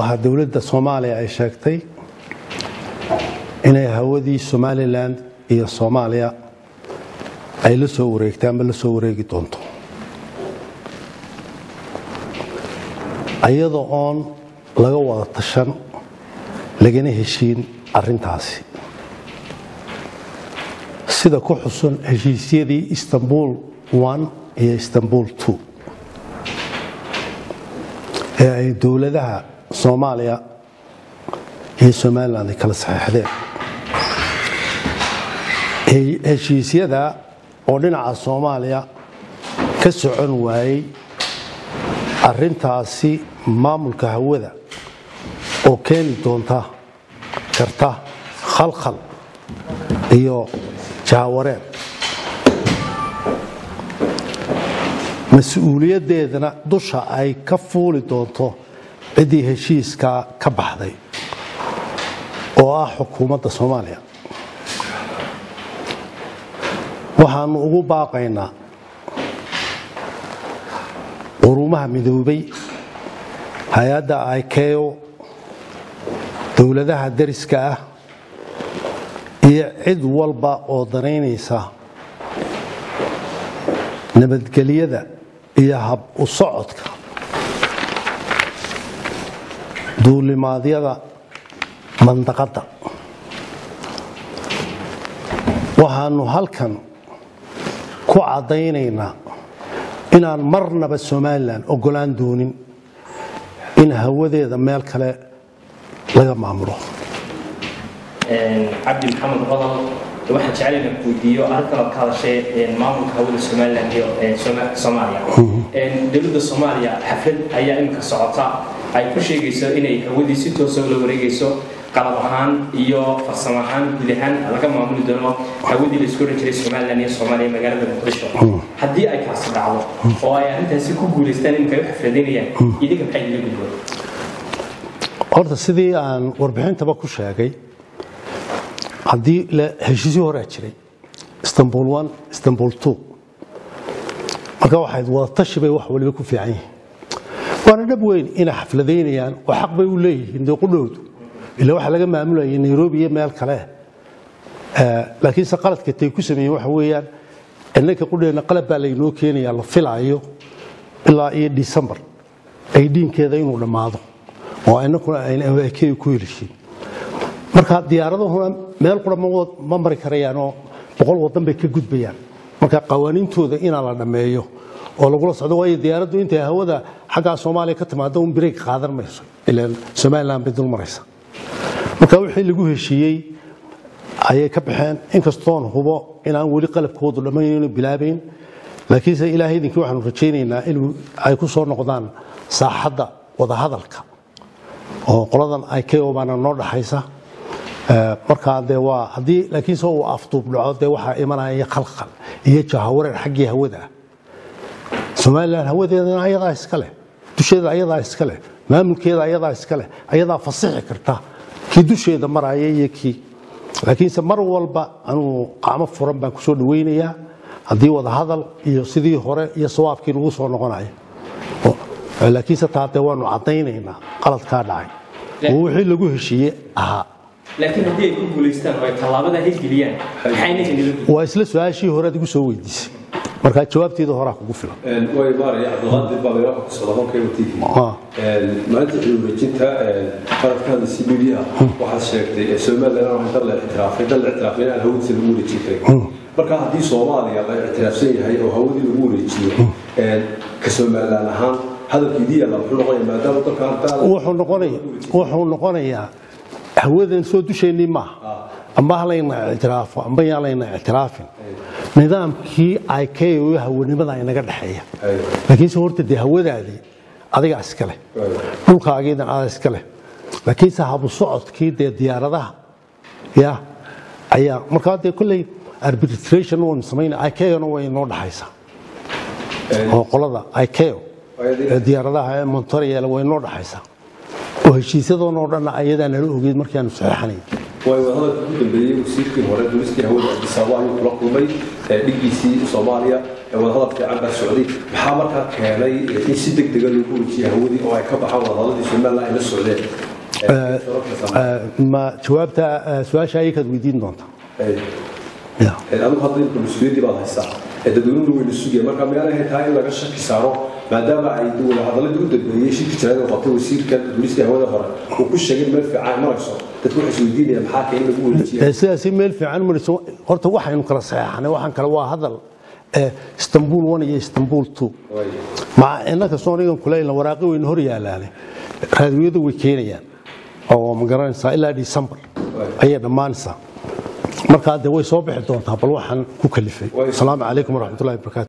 waxaa dowladda soomaaliya ay sheegtay inay hawadii somalilan iyo soomaaliya ay la soo wareegtay ama la soo wareegi doonto iyadoo oon laga wada tashan lagana heshiin arrintaasi sida ku xusun heshiisyadii istanbul iyo istanbul ee ay dowladaha soomaaliya iyo somalilan ay kala saxeixdeen heshiisyada oo dhinaca soomaaliya ka socon waayey arrintaasi maamulka hawada oo keeni doonta karta khalkhal iyo jaawareen mas-uuliyaddeedana dusha ay ka fuuli doonto ciddii heshiiskaa ka baxday oo ah xukuumadda soomaaliya waxaannu ugu baaqaynaa quruumaha midoobay hay-adda ikeo dowladaha dariska ah iyo cid walba oo danaynaysa nabadgelyada iyo hab u socodka duulimaadyada mandaqadda waxaannu halkan ku caddaynaynaa inaan marnaba somalilan oggolaan doonin in hawadeeda meel kale laga maamulo cabdi maxamed qodol waxaan jeclayna weydiiyo arrintan aad ka hadashay maamulka hawada somalilan iyo soomaaliya dowladda soomaaliya xaflad ayaa iminka socota ay ku sheegayso inay hawadii si toosa ula wareegayso qalab ahaan iyo farsamo ahaan guud ahaan laga maamuli doono hawadii laisku oran jiray somalilan iyo soomaaliya magaalada muqdisho haddii ay kaasi dhacdo oo ay arrintaasi ku guulaystaan iminka ay u xafladaynayaan idinka maxay ila gudboon horta sidii aan warbixintaba ku sheegay haddii heshiisyo horaa jiray istanbul one istanbul two marka waxayd wadatashi bay wax waliba ku fiican yihiin waana dhab weyn inay xafladaynayaan oo xaq bay u leeyihiin dee qudhowdu ila waxaa laga maamulayay nairobi iyo meel kale laakiinse qaladka tay ku sameeyeen waxa weeyaan innanka qudheenna qalab baa laynoo keenayaa la filaayo ilaa iyo december ay dhiinkeeda inuu dhammaado oo innakuna ayna ku helishiin marka diyaaradahuna meel qura ma mari karayaanoo boqol wadan bay ka gudbayaan marka qawaaniintooda inaa la dhammeeyo oo lagula socdo waayo diyaaraddu intay hawada xaggaa soomaaliya ka timaado un bireeg qaadan mayso ilaan somalilan bay dul maraysa marka wixii lagu heshiiyey ayay ka baxeen inkastoon hubo inaan weli qalabkoodu dhammaynayno bilaabayn laakiinse ilaahay idinkii waxaanu rajaynaynaa in ay ku soo noqdaan saaxadda wadahadalka oo qoladan ikeo baana noo dhaxaysa markaa dee waa haddii laakiinse uu afduub dhaco dee waxaa imanaya khalkhal iyo jahawareer xaggii hawada ah somalilan hawadeedana ayadaa iska leh dusheeda ayadaa iska leh maamulkeeda ayadaa iska leh ayadaa fasixi karta kii dusheeda maraya iyo kii laakiinse mar walba anuu qacmo furan baan kusoo dhawaynayaa haddii wadahadal iyo sidii hore iyo sawaabkii lagu soo noqonayo laakiinse taa dee waanu caddaynaynaa qaladkaa dhacay oo wixii lagu heshiiye ahaa laakiin haddii ay ku guulaystaan oo ay tallaabada hirgeliyaan maxayna inila waa isla su-aashii horead igu soo weydiisay markaa jawaabteeda horaa kugu filan way maaraya cabdulqaadir baa meelo ku socda qolkayga tv maalinta xilwareejinta qaradkaada cbda waxaad sheegtay somalilan waa dal la ictiraafay dal la ictiraafay inaan hawadiisa lagu wareejin karin marka haddii soomaaliya la ictiraafsan yahay oo hawadii lagu wareejiyo ka somalilan ahaan hadalkiidii yaalla muxuu noqonaya maadaama dalka wuxuu noqonaya wuxuu noqonayaa hawadan soo dusheennii maaha amba halayna ictiraafo amba yaan layna ictiraafin nidaamkii ikeo hawanimada inaga dhexeeya laakiinse horta dee hawadaadii adigaa iska leh dhulkaagiidan adaa iska leh laakiinse habu socodkii dee diyaaradaha ya ayaa markaa dee kolley arbitration waynu samayna ikeona way inoo dhexaysaa oo qolada ikeo ee diyaaradaha ee montoriel way inoo dhexaysaa oo heshiisyadoonoo dhanna ayadaa nala ogeyd markaanu saxeexanayn way wadahadalka ugu dambeeyey wasiirkii hore duristii hawada cabdisaabo ayuu kula kulmay dhigiisii soomaaliya wadahadal fiican baa socday maxaa markaa keenay in si deg dega loogu wajiya hawadii oo ay ka baxaan wadahadaladii somaliland ay la socdeen ma jawaabta su-aasha ayakaad weydiin doontaa ya adigu hadda imka mas-uuliyaddii baad haysaa ee dadweynuhu wayna sugaya marka miyaan ahayn tahay in laga shaki saaro maadaama ay wadahadaladii u dambeeyey shirki jiraad oo qabtay wasiirka duulista hawada hore uu ku sheegay meel fiican marayso dadku waxay isweydiinayaan maxaa keen lagu wareejiya Ee, sidaasi meel fiican marayso horta waxaynu kala saxeexanay waxaan kale waa hadal ee, istanbul one iyo istanbul two maca innaka soonigan kuleyna waraaqi weyna hor yaalaane raadiyadu way keenayaan oo ma garanaysaa ilaa december ayay dhammaanaysaa markaa dee way soo bixi doontaa bal waxaan ku kalifay asalaamu calaykum waraxmatullahi wabarakaatu